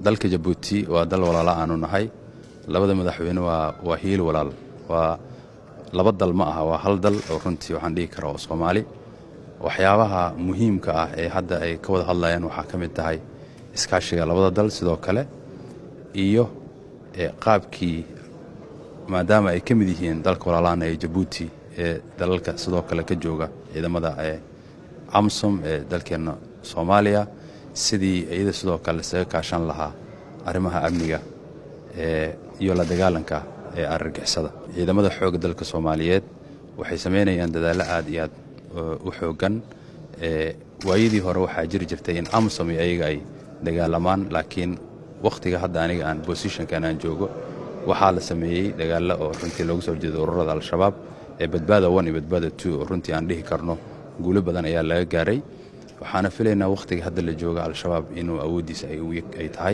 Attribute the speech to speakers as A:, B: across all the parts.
A: dalka jabuuti waa dal walaala aanu nahay labada madaxweyne waa waa hiil walaal waa laba dal ma aha waa hal dal oo runtii waxaan dhihi karaa oo soomaali waxyaabaha muhiimka ah ee hadda ay ka wada hadlayaan waxaa ka mid tahay iskaashiga labada dal sidoo kale iyo qaabkii maadaama ay ka mid yihiin dalka walaalaana ee jabuuti ee dalalka sidoo kale ka jooga ciidamada ee amsom ee dalkeenna soomaaliya sidii iyada sidoo kale isaga kaashan lahaa arrimaha amniga iyo la dagaalanka ee argagixisada ciidamada xoogga dalka soomaaliyeed waxay samaynayaan dadaallo aad iyo aad u xooggan waayadii hore waxaa jiri jirtay in amsom iyo ayaga ay dagaalamaan laakiin wakhtiga hadda aniga aan bosishonkan aan joogo waxaa la sameeyey dagaallo oo runtii loogu soo jeedo ururada al-shabaab ee badbaada one iyo badbaada two oo runtii aan dhihi karno guulo badan ayaa laga gaaray waxaana filaynaa wakhtiga hadda la jooga al-shabaab inuu awooddiisa ay tahay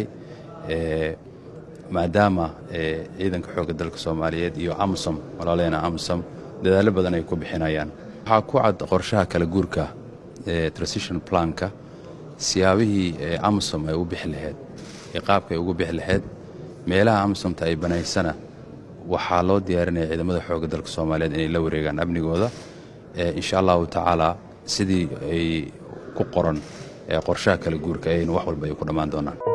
A: maadaama ciidanka xoogga dalka soomaaliyeed iyo amsom walaaleena amsom dadaallo badan ay ku bixinayaan waxaa ku cad qorshaha kala guurka ee transition planka siyaabihii amsom ay u bixi lahayd ee qaabka ay ugu bixi lahayd meelaha amsomta ay banaysana waxaa loo diyaarinaya ciidamada xoogga dalka soomaaliyeed inay la wareegaan amnigooda insha allahu tacaala sidii ay ku qoran qorshaha kala guurka ayaynu wax walba ay ku dhammaan doonaan